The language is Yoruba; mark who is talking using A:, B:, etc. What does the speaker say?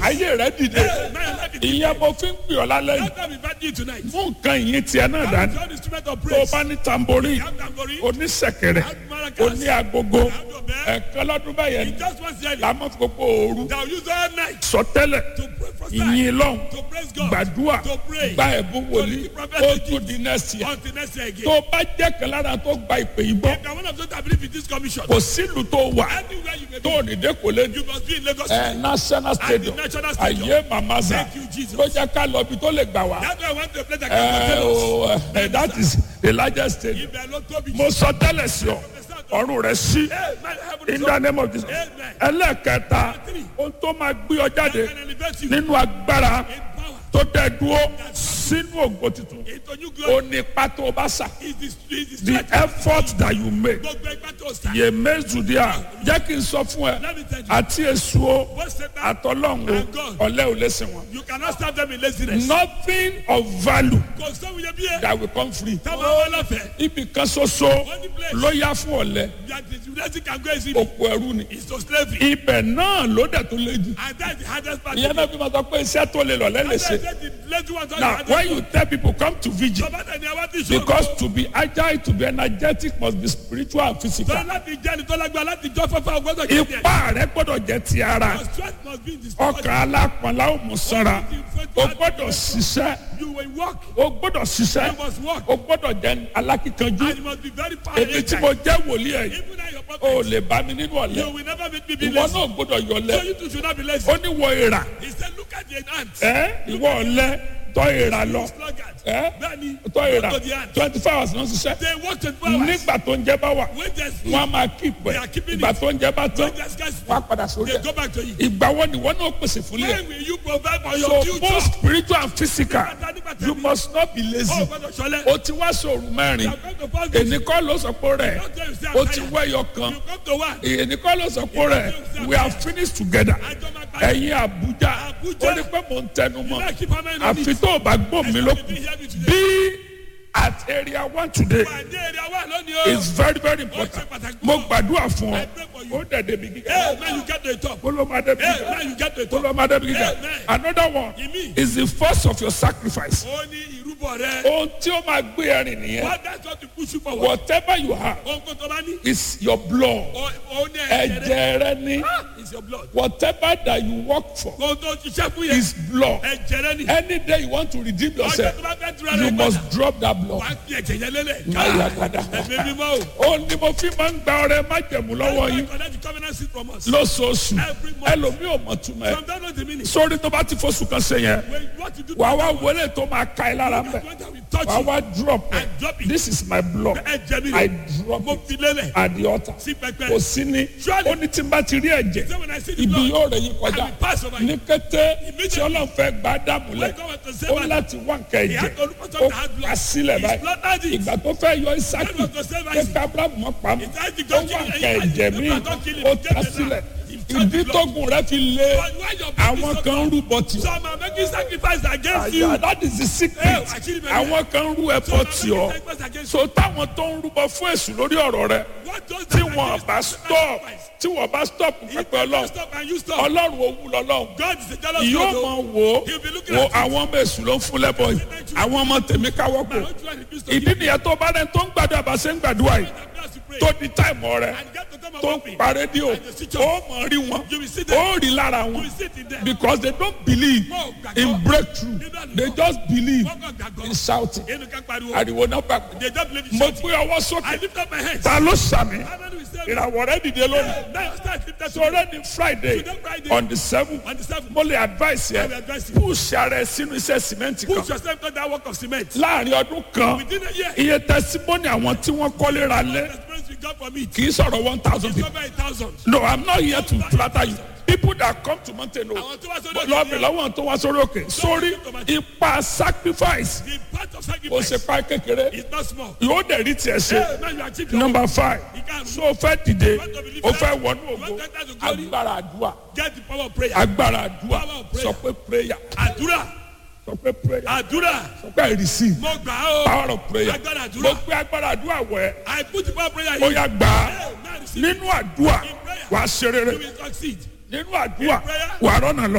A: ayé rẹ dìde
B: Hey, man, let it
A: ìyẹn mo fi ń pè ọ́ lálẹ́ yìí
B: That's why we invite you tonight.
A: fún nǹkan ìyìn tiẹ̀ náà
B: Have
A: dání
B: your instrument of
A: tó o
B: praise.
A: bá ní tamborí
B: Have tambourine.
A: oníṣẹ̀kẹ̀rẹ̀
B: Have maracas.
A: oní agogo
B: Have your bell.
A: ẹ̀kan lọ́dún báyẹn
B: In just one year,
A: la mọ̀ fún gbogbo òru
B: thou use all night
A: sọtẹ́lẹ̀
B: to pray for
A: ìyìn lọ́hùn
B: to praise God,
A: gbàdúrà
B: to pray
A: gba ẹ̀bùn wòlíì
B: To the
A: ó tún di next year
B: until next year again.
A: tó o bá jẹ́ kan lára tó gba ìpè yìí bọ́
B: If you are one of those that believe in this commission,
A: kò sílùú tó wà
B: anywhere you may
A: tó
B: be,
A: ò ní dé kò lè
B: you must be in Lagos
A: ẹ
B: City.
A: national stadium
B: national stadium.
A: ayé mamaza
B: Thank you, Jesus.
A: ló jẹ́ ká lọ ibi tó lè gbà wá
B: That's why I want to play the
A: ẹ
B: game
A: o ẹ that is the largest stadium
B: Ibẹ̀ ló tóbi
A: mo sọ tẹ́lẹ̀ sí ọ ọ̀run rẹ̀ sí
B: Hey, man, heaven is
A: in the name of Jesus
B: Amen.
A: ẹlẹ́ẹ̀kẹta ohun tó máa gbé ọ jáde
B: can elevate you
A: nínú agbára
B: in power.
A: tó dẹ dúró sínú ògo tuntun
B: Into new glory
A: ó ní pátó bá sà
B: is the, is the
A: the
B: strength.
A: effort that you make
B: Gbogbo ẹgbẹ́ tó sá.
A: yè mẹ́zùdíà jẹ́ kí n sọ fún ẹ
B: Let me tell you.
A: àti èso o
B: Both Satan
A: àtọ́lọ́hún o
B: and God.
A: ọ̀lẹ́ ò lè sìn wọn.
B: You cannot stop them in laziness.
A: nothing of value
B: Kò sóhun yẹ bí ẹ.
A: that will come free.
B: Táwọn ọmọ ọlọ́fẹ̀ẹ́.
A: ibi kan ṣoṣo ló yá fún ọ̀lẹ́
B: That is the blessing can go easy.
A: òkú ẹrú ni.
B: It's to slavery.
A: ibẹ̀ náà ló dẹ̀ tó lé jù.
B: And that's the hardest part.
A: ìyẹn náà fi máa sọ pé iṣẹ́ tó lè lọ lẹ́lẹ̀
B: And
A: ṣe.
B: that's the lazy ones are the
A: now
B: hardest
A: when you
B: part.
A: tell people come to vigil
B: Bàbá tẹ̀ ní àwọn tí ìṣòro.
A: because to be agile to be energetic must be spiritual and physical.
B: Tọ́lá láti jẹ́ ni tọ́lá gba láti jọ́ fẹ́fẹ́ ọgbọ́dọ̀ jẹ́ díẹ̀.
A: ipá rẹ gbọ́dọ̀ jẹ́ ti ara
B: Your strength must be in the spirit.
A: ọkàn alápọ̀nlá ò mú sanra o gbọ́dọ̀ ṣiṣẹ́
B: You will walk.
A: o gbọ́dọ̀ ṣiṣẹ́
B: You must walk.
A: o gbọ́dọ̀ jẹ́ alákìkanjú
B: And you must be very powerful.
A: èmi tí mo jẹ́ wòlíì ẹ̀
B: Even at your
A: o
B: prophet.
A: lè bá mi nínú ọ̀lẹ́
B: You will never make me be
A: ìwọ
B: lazy.
A: náà gbọ́dọ̀
B: So
A: yọlẹ̀
B: you too should not be lazy.
A: ó ní wọ ìrà
B: He said, look at the ant.
A: ẹ ìwọ ọ̀lẹ́ tọ́ ìrà lọ
B: Sluggard.
A: ẹ
B: Bẹ́ẹ̀ni,
A: tọ́ ìrà
B: go to the ant.
A: twenty four hours náà ṣiṣẹ́
B: They work 24 hours.
A: nígbà tó ń jẹ́ bá wà
B: When there's food,
A: wọ́n á máa kí
B: They
A: ìpẹ́
B: are keeping
A: ìgbà
B: it.
A: tó ń jẹ́ bá tán
B: when there's scarcity,
A: wọ́n á padà sórí
B: they
A: ẹ̀
B: go back to you.
A: ìgbà wo ni wọ́n náà pèsè fúnlẹ̀
B: When will you provide for
A: so
B: your future?
A: both spiritual and physical you must not be
B: Oh,
A: lazy
B: gbọ́dọ̀ ṣọlẹ̀.
A: o ti wá sòrò mẹ́rin
B: You are going to pass this.
A: èní kọ́ ló sọ pé rẹ̀
B: Don't tell you say I'm
A: o ti
B: tired.
A: wá ẹyọ kan
B: You come to one.
A: èní kọ́ ló sọ pé rẹ̀ we are finished together
B: Àjọ máa parí.
A: ẹ̀yin Abuja
B: Abuja.
A: ó ní pé mò ń tẹnu mọ́
B: You like keep hammering on
A: àfi
B: it.
A: tó o bá gbọ́ mi ló
B: Except
A: kù
B: you hear me today.
A: bí at area one today
B: Wà ní èrè àwa lónìí o.
A: is very very
B: Ó ṣe
A: important
B: pàtàkì
A: mo
B: púpọ̀.
A: gbàdúrà fún ọ
B: I pray for you.
A: ó dẹ̀ débi
B: Hey,
A: gíga
B: man, you get to the top.
A: ó ló máa débi
B: Hey,
A: gíga
B: man, you get to the
A: ó
B: top.
A: ló máa débi gíga
B: Amen.
A: another one
B: Ìmí.
A: is the first of your sacrifice
B: Ó ní ìrúbọ rẹ.
A: ohun tí ó máa gbé ẹrin nìyẹn
B: What that's what to push you forward.
A: whatever you have
B: Ohun tó bá ní.
A: is your blood
B: Ó ó ní ẹ̀jẹ̀ rẹ.
A: ẹ̀jẹ̀ rẹ ní
B: Ah, It's your blood.
A: whatever that you work for
B: Ohun tó ṣiṣẹ́ fún yẹn.
A: is blood
B: Ẹ̀jẹ̀ rẹ ni.
A: any day you want to redeem
B: Ọjọ́
A: yourself
B: tó bá fẹ́ tura
A: you
B: rẹ
A: must
B: padà.
A: drop that blood
B: Wà á fi ẹ̀jẹ̀ yẹn lélẹ̀.
A: Ayagada.
B: Ẹ̀mí mímọ́ o.
A: ó ní mo fi máa ń gba ọrẹ májẹ̀mú lọ́wọ́ yín
B: Collect the covenant seed from us.
A: lóṣooṣù
B: Every month.
A: ẹlòmíì ò mọ̀ túmọ̀ ẹ̀
B: Some don't know the meaning.
A: sórí tó bá ti fosùn kan ṣe yẹn
B: When what you do
A: wàá wá wọlé tó máa ka ẹ lára mbẹ
B: When that will touch
A: wàá
B: you.
A: wá drop
B: I drop it.
A: this is my blood
B: Ẹ̀jẹ̀ mi
A: I
B: rẹ̀.
A: drop
B: Mo
A: it
B: fi lélẹ̀.
A: at the altar
B: Sí pẹpẹ.
A: kò sí ní
B: Surely.
A: ó ní tí n bá ti rí ẹ̀jẹ̀
B: So when I see the
A: ibi
B: blood,
A: yóò rẹ̀ yín kọjá
B: I will pass over
A: ní
B: you.
A: kété tí
B: Immediately.
A: ọlọ́run fẹ́ gbá dàmú lẹ̀
B: When God wants to save
A: ó
B: us,
A: láti wá nǹkan
B: He
A: ẹ̀jẹ̀
B: had to look for
A: ó
B: something that had blood.
A: kà sílẹ̀
B: His
A: báyìí
B: blood had it.
A: ìgbà tó fẹ́ yọ Ísákì
B: That was to save
A: pé
B: Isaac.
A: kábírámù mọ́ pamọ́
B: It had to
A: ó
B: go
A: wá
B: kill him.
A: nǹkan ẹ̀jẹ̀
B: It
A: míì
B: had to kill him.
A: ó
B: Get
A: ta
B: the
A: sílẹ̀
B: blood. He touched
A: ìdí
B: the blood.
A: tógun rẹ fi lé
B: But why your baby
A: àwọn
B: so
A: kan ń
B: come?
A: rúbọ tì ọ́
B: Some are making sacrifice against you.
A: àyà that is the secret
B: Eh, àṣírí bẹ̀rẹ̀.
A: àwọn kan ń rú ẹbọ
B: Some are
A: tì
B: making
A: ọ́
B: sacrifice against
A: so táwọn tó ń rúbọ fún èṣù lórí ọ̀rọ̀ rẹ
B: What does
A: tí
B: that
A: wọn
B: against
A: bá
B: the
A: stop
B: sacrifice?
A: tí wọn bá stop
B: If
A: pẹpẹ
B: you
A: Ọlọ́run
B: stop and you stop,
A: Ọlọ́run òwú lọ́lọ́run
B: God is a jealous
A: yóò
B: God.
A: mọ
B: oh.
A: wò ó
B: He'll be looking
A: wo
B: at you.
A: àwọn ọmọ èṣù ló ń fún lẹ́bọ̀ yìí àwọn ọmọ tèmi káwọ́
B: My
A: kò
B: own children refuse to
A: ìdí
B: give
A: nìyẹn tó bá rẹ tó ń gbàdúrà bá ṣe ń gbàdúrà yìí
B: them as you pray.
A: tó di táìmù rẹ
B: And get to come and
A: tó
B: help
A: ń
B: me.
A: pa rédíò
B: And you switch
A: ó
B: off.
A: mọ̀ rí wọn
B: You will see them.
A: ó rí lára
B: You
A: wọn
B: will sit in there.
A: because they don't believe
B: Wọ́n ò gbàgbọ́.
A: in breakthrough they just believe
B: Wọ́n kàn gbàgbọ́.
A: in shouting
B: Inú kan pariwo.
A: ariwo náà gbàgbọ́
B: They don't believe in
A: mo
B: shouting.
A: gbé ọwọ́
B: I
A: sókè
B: lift up my hands.
A: ta ló sàmì
B: How many will say
A: ìràwọ̀ rẹ dìde lónìí
B: Now start lift up
A: sọ̀rọ̀ ní friday
B: Today Friday.
A: on the seven
B: on the seventh.
A: mo lè advice
B: I will
A: yẹ
B: advise you.
A: push ara ẹ sínú iṣẹ́ sìmẹ́ǹtì
B: Put
A: kan
B: yourself on that work of cement.
A: láàrin ọdún kan
B: Within a year,
A: iye testimony àwọn tí wọ́n kọ́lé ra lẹ́
B: the experience we got from it
A: kì í sọ̀rọ̀ one thousand
B: is
A: people
B: over a thousand.
A: no i'm not here to flatter you people that come to mountain o
B: Àwọn tó wá sórí òkè
A: lọ́ọ̀bì
B: yẹn.
A: lọ́wọ́ tó wá sórí òkè sórí ipa sacrifice
B: The part of
A: kò
B: sacrifice
A: ṣe pa kékeré
B: is not small.
A: yóò dẹ̀ rí tiẹ̀ ṣe
B: Hey, man, you achieve your
A: number five so o fẹ́ dìde o fẹ́ wọnú ògo agbára àdúrà
B: Get the power of prayer.
A: agbára àdúrà sọ pé prayer
B: Àdúrà.
A: sọ pé prayer
B: Àdúrà.
A: sọ pé I receive
B: Mo gbà á o.
A: power of prayer
B: Agbára àdúrà.
A: mo gbé agbára àdúrà wẹ̀
B: I put the power of prayer
A: ó
B: in.
A: yá gbà á
B: Hey, man, receive it.
A: nínú àdúrà
B: In prayer.
A: wàá ṣe rere
B: You will succeed.
A: nínú àdúrà
B: In prayer.
A: wàá rọ́nà lọ